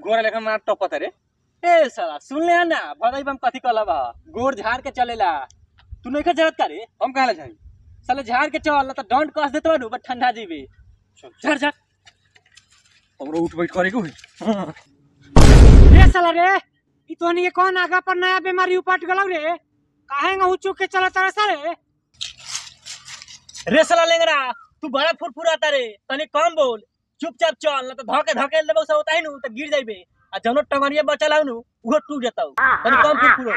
गोर लेखा मार टपत रे ए साला सुन ले ना भदाई बम कथी कहला बा गोर झाड़ के चलेला तू नहीं का जरूरत करे हम कहा जाई साले झाड़ के चल ना तो डंड कस देतो नु बट ठंडा जीबे झड़ झड़ हमरो उठ बैठ करे के होई रे साला रे ई तोहनी के कौन आगा पर नया बीमारी उपट गलौ रे काहे न चुक के चलत रे सारे रे साला लेंगरा तू बड़ा फुरफुराता रे तनी कम बोल चुपचाप चल ना तो धके धके लेबो से होता है नु तो गिर जाइबे आ जनो टंगरिया बचल नु उहो टूट जताऊ तनी कम फुरफुरो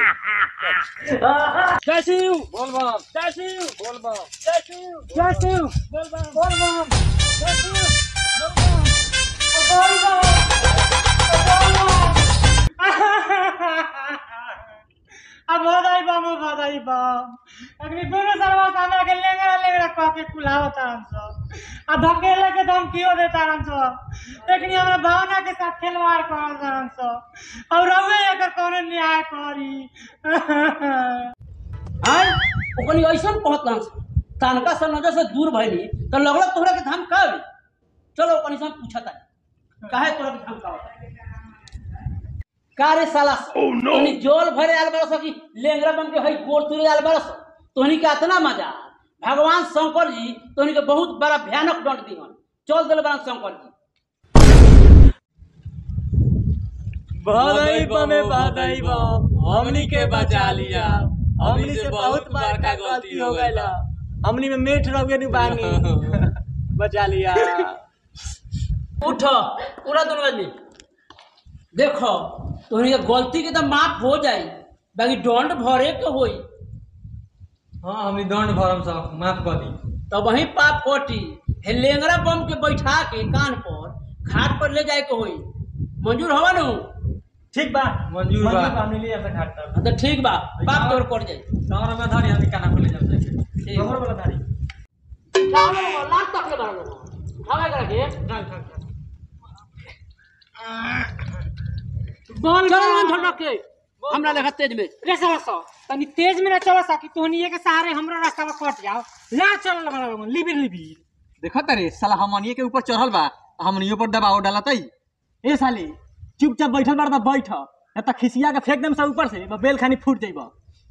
कैसी बोल बम कैसी बोल बम कैसी जयसु बोल बा बोल बम कैसी बोल अब बधाई बम बधाई बम अग्नि दोनों सरवा सामने के लेंगरा लेंगरा कह के कुलावत हम सब आ धकेले के दम कियो देता हम सब एकनी हमरा भावना के साथ खिलवाड़ करल हम सब और रहुए एकर कौन न्याय करी आय ओकनी ऐसन कहत ना तनका से नजर से दूर भइली तो लगल तोहरा के धाम का बे? चलो ओकनी से हम पूछता काहे तोहरा के धाम का होता का रे साला तोहनी जोल भरे आल बरस की लेंगरा बन के हई गोर तुरे आल बरस तोहनी के इतना मजा भगवान शंकर जी तोहनी के बहुत बड़ा भयानक दंड दिहन चल दिल बना शंकर जी बधाई बमे बधाई बम हमनी के बचा लिया हमनी से बहुत बड़का गलती हो गइला हमनी में मेठ रह गए बानी बचा लिया उठ पूरा दोनों आदमी देखो तोहनी के गलती के तो माफ हो जाई बाकी दंड भरे के होई हां हमनी दंड भरम सब माफ कर दी तो वही पाप कोटी हे लेंगरा बम के बैठा के कान पर घाट पर ले जाए के होई मंजूर हवा नु ठीक बा मंजूर बा। हमनी लिए ऐसा घाट तक हाँ तो ठीक बा पाप तोर पड़ जाई तोहरा में धरी हमनी काना खोले जाम जाके ठीक हमर वाला धारी लाख तक ले बारह हवा करा के बोल चलो बम। मन छोड़ के हमरा लेखा तेज में रे साला सो तनी तेज में ना चलो सकी तोहनी के सहारे हमरा रास्ता पर कट जाओ ला चल लगा लोगन लिबिर लिबिर देखो तारे साला हमनिए के ऊपर चढ़ल बा हमनियो पर दबाव डालतई ए साली चुपचाप बैठल बार बैठ न त खिसिया के फेंक देम सब ऊपर से बा बेल खानी फूट जाइबा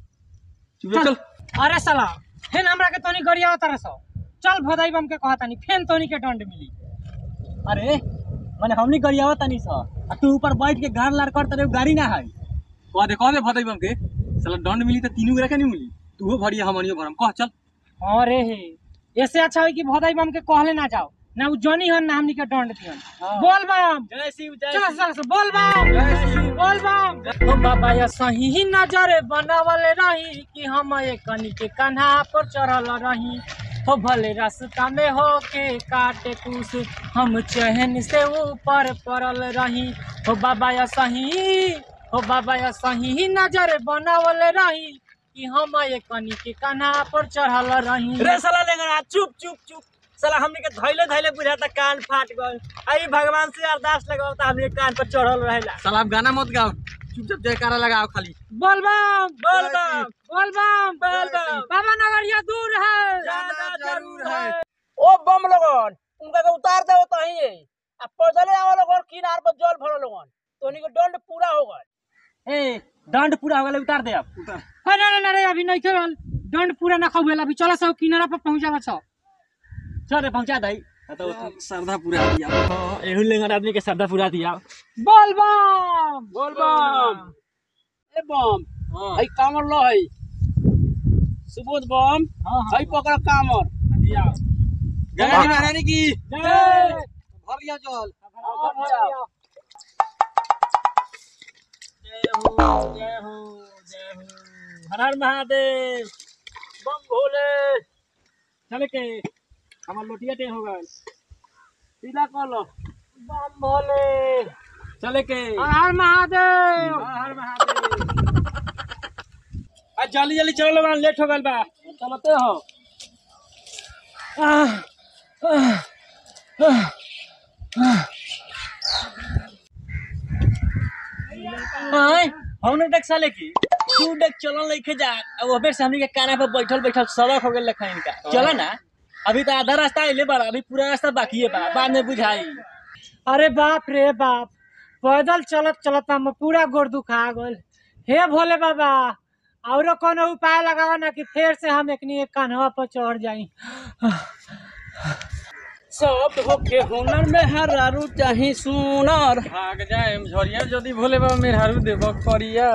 चल चल अरे साला फेन हमरा के तनी गरिया तरह सो चल भदाई बम के कहता नहीं फेन तोनी के दंड मिली अरे माने हमनी गरियावा तनी स आ तू ऊपर बैठ के गाड़ लार कर तरे गाड़ी ना है कह दे कह दे भदई बम के साला दंड मिली त तीनों गोरा के नहीं मिली तूहो भरिया हमनियो भरम कह चल अरे हे ऐसे अच्छा है कि भदाई बम के कहले ना जाओ ना उ जनी हन ना हमनी के दंड दिहन हाँ। बोल बम जय शिव जय चल शिव। चल चल, बोल बम बोल बम हम बाबा या सही ही नजर बनावले रही कि हम एक कनी के कन्हा पर चढ़ल रही हो भले रास्ता में हो के काटे कुछ हम चहन से ऊपर पड़ल रही हो बाबा या सही हो बाबा या सही ही नजर बनावले रही कि हम एक कनी के कन्हा पर चढ़ल रही रे साला लेंगरा चुप चुप चुप साला हमनी के धैले धैले बुझाता कान फाट गल आई भगवान से अरदास लगाओ त हमनी के कान पर चढ़ल रहेला साला अब गाना मत गाओ चुपचाप जयकारा लगाओ खाली बोल बम बोल बम बोल बम बोल बम बाबा नगरिया दूर है जाना जरूर है ओ बम लोगन उनका के उतार दे तो ही आ पैदले आवा लोगन किनार पर जल भरो लोगन तोनी के दंड पूरा हो गए ए दंड पूरा हो गेल उतार दे अब उतार अरे अरे अरे अभी नहीं खेल दंड पूरा ना खाऊ अभी चलो सब किनारा पर पहुंचा छ चल रे पहुंचा दई तो श्रद्धा पूरा दिया हां एहू लेंगरा आदमी के श्रद्धा पूरा दिया बोल बम बोल बम ए बम हई कामर लो हई सुबोध बम हां हई पकड़ कामर दिया गंगा जी महारानी की जय भरिया जल जय हो जय हो जय हो हर हर महादेव बम भोले चल के हमार लोटिया टे हो गल सीधा कह लो बम भोले चले के हर हर महादेव हर हर महादेव आज जल्दी जल्दी चलो लोग लेट हो गल बा चलते हो आह, आह, आह, आह। हाय हमने देख साले की तू देख चलन लेके जा अब अबे से हमनी के काना पे बैठल बैठल सड़क हो गेल लखन का चला ना अभी तो आधा रास्ता आइले बा अभी पूरा रास्ता बाकी है बा बाद में बुझाई अरे बाप रे बाप पैदल चलत चलत हम पूरा गोड़ दुखा गल हे भोले बाबा औरो कोनो उपाय लगावा ना कि फिर से हम एकनी एक कान्हवा पर चढ़ जाई सब होके हुनर में हरारू चाही सुनर भाग जाए झरिया यदि भोले बाबा मेरे हरू देव करिया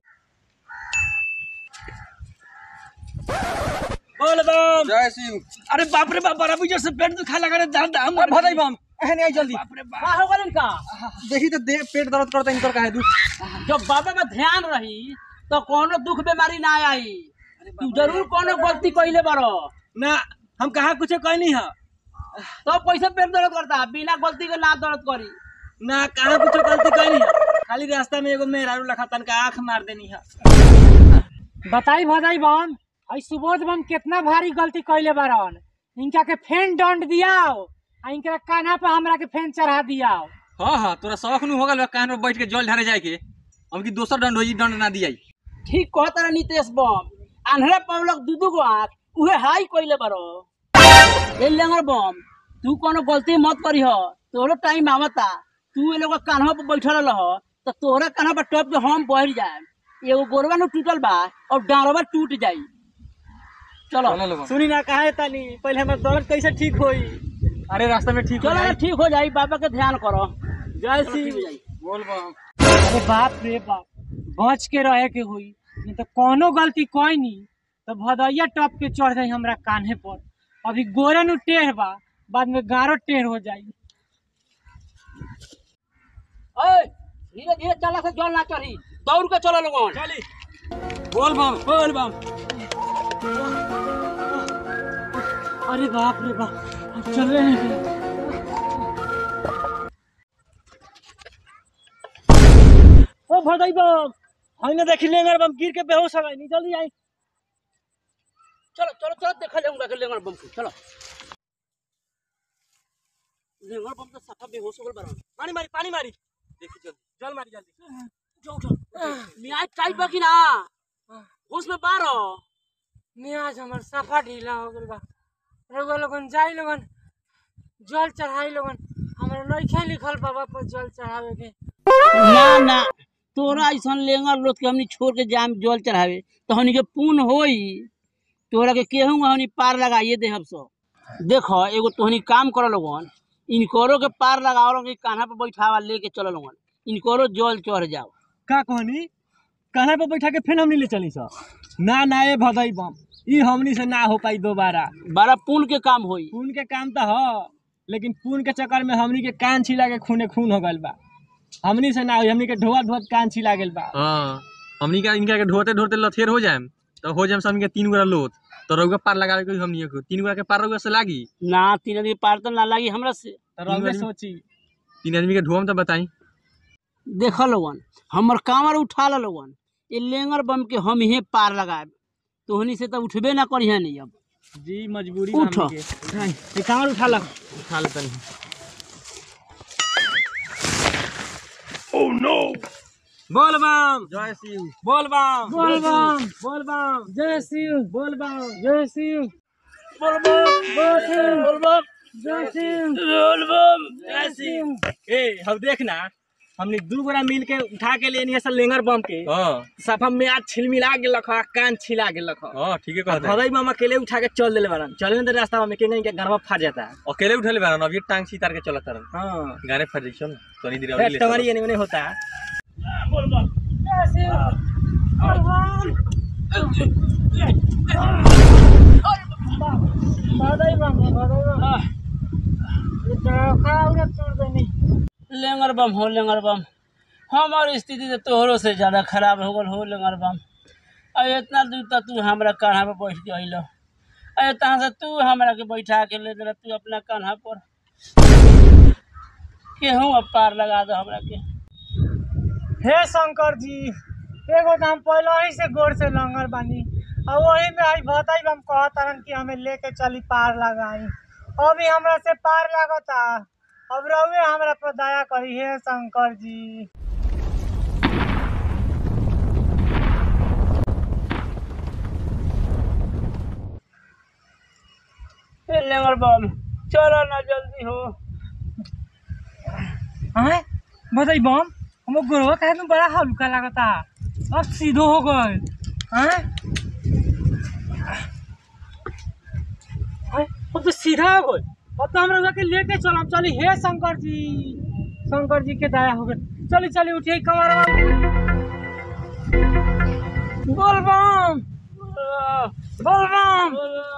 बोल बम जय शिव अरे बाप रे बाप बड़ा बुझे से पेट दुखा लगा रे दाम दाम भदाई बम एहने आई जल्दी बाप रे बाप का हो गलन का देखी तो दे पेट दर्द करता इनकर काहे दू जब बाबा में ध्यान रही तो कोनो दुख बीमारी ना आई तू जरूर कोनो गलती कइले बारो ना हम कहा कुछ कहनी है तो पैसा पेट दर्द करता बिना गलती के ना दर्द करी ना कहा कुछ गलती कहनी है खाली रास्ता में एगो मेहरारू लखा तनका आंख मार देनी है बताई भदाई बम आई सुबोध बम कितना भारी गलती कैले बारन इनका के फेन दंड दियाओ आ इनका कान्हा पे हमरा के फेन चढ़ा दियाओ हाँ हाँ तोरा शौक नु हो गल कान पर बैठ के जल ढारे जाए के हम की दोसर दंड होई दंड ना दियाई ठीक कहता रहा नितेश बम आन्हरा पवलक दू दू गो आँख उहे हाई कइले बारो ए लेंगर बम तू कोनो गलती मत करी हो तोरो टाइम आवता तू ए लोग कान्हा पर बैठल रह तो तोहरा कान्हा पर टप के हम बैठ जाए एगो गोरवा नु टूटल बा और डांरवा टूट जाई चलो चलो लोगन सुनी ना कहा है तानी पहले हमार दर्द कैसे ठीक होई अरे रास्ता में ठीक हो चलो ना जाए ठीक हो जाई बाबा के ध्यान करो जय चलो, ठीक हो श्री जाई बोल बम अरे बाप रे बाप बच के रहे के हुई नहीं तो कोनो गलती कोई नहीं तो भदैया टप के चढ़ जाई हमरा कान्हे पर अभी गोरे नु टेढ़ बा बाद में गारो टेढ़ हो जाई ओए धीरे धीरे चला से जल ना चढ़ी दौड़ के चलो लोगन चली बोल बम बोल बम अरे बाप रे बाप अब चल रहे हैं ओ भदाई बम हमने देखी लेंगर बम गिर के बेहोश हो गई नहीं जल्दी आई चलो चलो चलो देखा जाऊंगा के लेंगर बम को चलो लेंगर बम तो सफा बेहोश हो गल बारन पानी मारी पानी मारी देखी जल्दी जल मारी जल्दी जाओ जाओ मियाँ टाइट बाकी ना होश में बारो मियाज हमर सफा ढीला हो गल बा रउआ लोगन जाई लोगन जल चढ़ाई लोगन हमरा नइखे लिखल बाबा पर जल चढ़ावे के ना ना तोरा ऐसा लेंगर लोग के हमनी छोड़ के जाम जल चढ़ावे तो हमनी के पुण्य होई तोरा के केहू हमनी पार लगाइए दे हम सब देखो एगो तोहनी काम कर लोगन इनकरो के पार लगाओ लोगन कान्हा पे बैठावा लेके चलो लोगन इनकरो जल चढ़ जाओ का कहनी कहना पे बैठा के फिर हमनी ले चली सर ना ना ए भदाई बम ई हमनी से ना हो पाई दोबारा बड़ा पुण्य के काम होई खून के काम तो हो लेकिन खून के चक्कर में हमनी के कान छिला के खूने खून हो गल बा हमनी से ना होई हमनी के ढोआ ढोआ कान छिला गेल बा हाँ हमनी का इनका के ढोते ढोते लथेर हो जाएम तो हो जाएम सब के तीन गोरा लोथ तो रउआ पार लगा के हमनी को तीन गोरा के पार रउआ से लागी ना तीन आदमी पार तो ना लागी हमरा से तो रउवे आदमी- सोची तीन आदमी के ढोम तो बताई देख लोगन हमर कांवर उठा ला लोगन ये लेंगर बम के हम ही पार लगाए तोहनी से तो उठबे ना करिहे नहीं अब जी मजबूरी उठ। बा हमनी के उठाई ये कांवर उठा ला उठा ले तनी बोल बम जय शिव बोल बम बोल बम बोल बम जय शिव बोल बम जय शिव बोल बम बोल शिव बोल बम जय शिव बोल बम जय शिव ए हम देख ना हमने दू गोरा मिल के उठा के लेनी है सब लेंगर बम के हाँ सफा में आज छिलमिला गेल रखा कान छिला गेल रखा हाँ ठीक है कहते भदई बम अकेले उठा के चल देले बारन चले में तो रास्ता में के नहीं के गरबा फाट जाता है अकेले उठले बारन अभी टांग सीतार के चलत तारन हाँ गाने फट जाई चल तनी देर ए, अभी ले तुम्हारी ये नहीं होता है जय शिव बोल बम भदैया बम भदैया बम ये चौका उड़ा छोड़ देनी लेंगर बम हो लेंगर बम हमार स्थिति तो तोहरो से ज्यादा खराब हो गल हो लेंगर बम अब इतना दूर तक तू हमरा कान्हा पे बैठ के अइलो अरे तहाँ से तू हमरा के बैठा के ले दे तू अपना कान्हा पर केहू अब पार लगा दो हमरा के हे शंकर जी एगो तो हम पहले ही से गोर से लंगर बानी और वही में आई भताई हम कहतारन कि हमें लेके चली पार लगाई अभी हमरा से पार लागता अब रहुए हमरा पर दया करी हे शंकर जी ए लेंगर बम चलो ना जल्दी हो हैं भताई बम हम गोरवा काहे में बड़ा हल्का लगता अब सीधो हो गए हैं हैं? अब तो सीधा हो गए अब तो हमरा के लेके चलम चली हे शंकर जी शंकर जी के दया हो गए चली चली उठिए कमरवा बोल बम बोल बम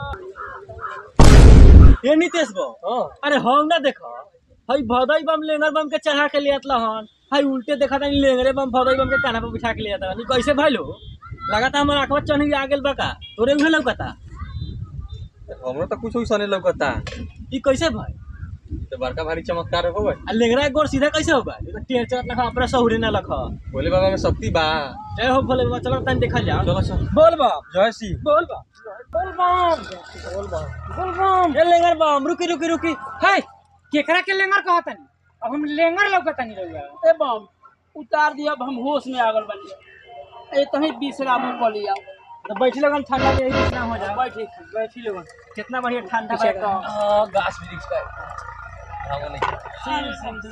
ये नितेश बो अरे हम ना देखो हई भदई बम लेंगर बम के चढ़ा के लियात हन हई उल्टे देखा था लेंगरे बम भदई बम के कान्हा पे बिठा के लियात हन कैसे भइलो लगाता हमर आंखवा चढ़ी आ गेल बका तोरे उहे लौकता हमरो तो कुछ वैसा नहीं लौकता ई कैसे भाई तो बड़का भारी चमत्कार हो गए आ लेंगरा के गोर सीधा कैसे होगा ई तो टेढ़ चढ़त लखा अपना सहुरे ना लखा बोले बाबा में शक्ति बा जय हो भोले बाबा चलो तनी देखा जाओ चलो चल बोल बा जय श्री बोल बा बोल बम बोल बम बोल बम ए लेंगर बम रुकी रुकी रुकी है केकरा के लेंगर कहतनी अब हम लेंगर लौकतनी रहुआ ए बम उतार दिया अब हम होश में आगल बनी ए तही विश्राम कर लिया तो बैठी लगन ठंडा में यही विश्राम हो जाए बैठी बैठी लगन कितना बढ़िया ठंडा बा एकदम गाछ वृक्ष का हम नहीं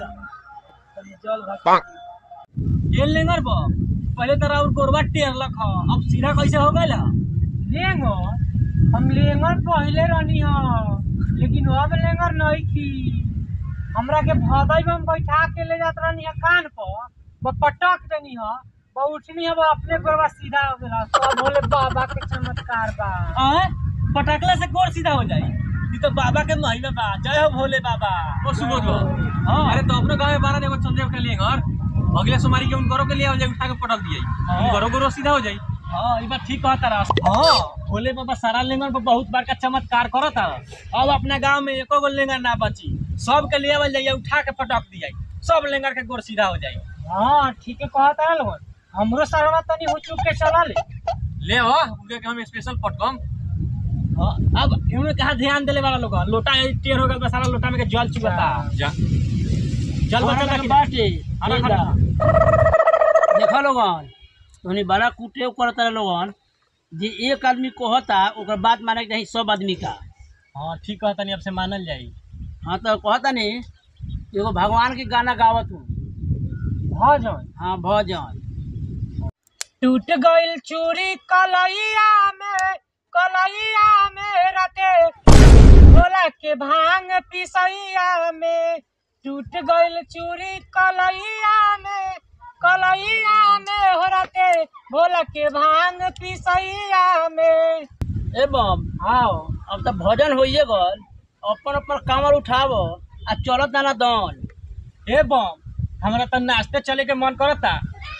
ये लेंगर बा पहले तरह और गोरबा टेर लख अब सीधा कैसे हो गए लेंगर हम लेंगर पहले रहनी ह लेकिन अब लेंगर नहीं थी हमरा के भदई में बैठा के ले जात रहनी है कान पर वो पटक देनी है वो उठनी है वो अपने गोरवा सीधा हो गया सब भोले बाबा के चमत्कार बा आए पटकला से गोर सीधा हो जाई ई तो बाबा के महिमा बा जय हो भोले बाबा ओ सुबोध बा हां अरे तो अपने गांव में बारह देखो संजय के लिए घर अगले सोमवारी के उनको के लिए आ जाए उठा के पटक दिए उनको गोरो सीधा हो जाई हाँ ई बात ठीक कहता रहा हाँ भोले बाबा सारा लेंगर पर बहुत बार का चमत्कार करत है अब अपना गांव में एको गो लेंगर ना बची सब के ले आवल जाइए उठा के पटक दिया सब लेंगर के गोर सीधा हो जाई हाँ ठीक है कहता है लोगन हमरो सरवा तनी हो चुक के चला ले ले आ उनके के हम स्पेशल पटकम हाँ अब इन्होंने कहा ध्यान देले वाला लोग लोटा ये टेढ़ हो गया बस सारा लोटा में के जल चुकाता जा जल बचल बाटे रखी बाटे खाना ये खाना। जा। देखा लोगन तोहनी बड़ा कुटे करता लोगन जे एक आदमी कहता ओकर बात माने के चाही सब आदमी का हाँ ठीक कहता नहीं अब से मानल जाई हाँ तो कहता नहीं एगो भगवान के गाना गावत हूँ भजन हाँ भजन टूट गइल चूड़ी कलैया में कलैया में रते भोला के भांग पिसैया में टूट गइल चूड़ी कलैया में कलैया में हो रते भोला के भांग पिसैया में ए बम आओ अब तो भजन होइए गल अपन अपन कामर उठाव आ चलत ना दन ए बम हमरा तो नाश्ते चले के मन करता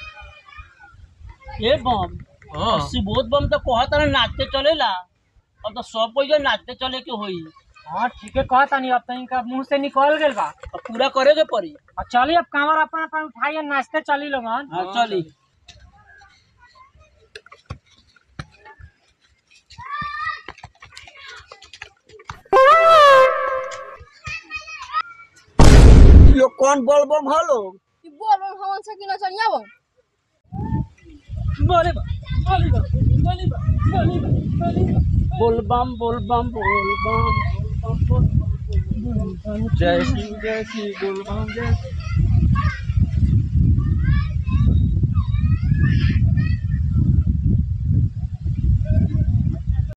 ए बम हां सुबोध बम तो कहता ना नाचते चलेला अब तो सब कोई नाचते चले के होई हाँ ठीक है कहता नहीं अब तो इनका मुंह से निकल गइल बा अब पूरा करे के पड़ी अब चलिए अब कांवर अपन अपन उठाइए नाचते चली लोगन हाँ चली यो कौन बोल बम हलो कि बोल बम हमन से कि न चलिया बम बोले बा बोले बा बोले बा बोले बा बोले बा बोल बम बोल बम बोल बम जय श्री जय श्री बोल बम जय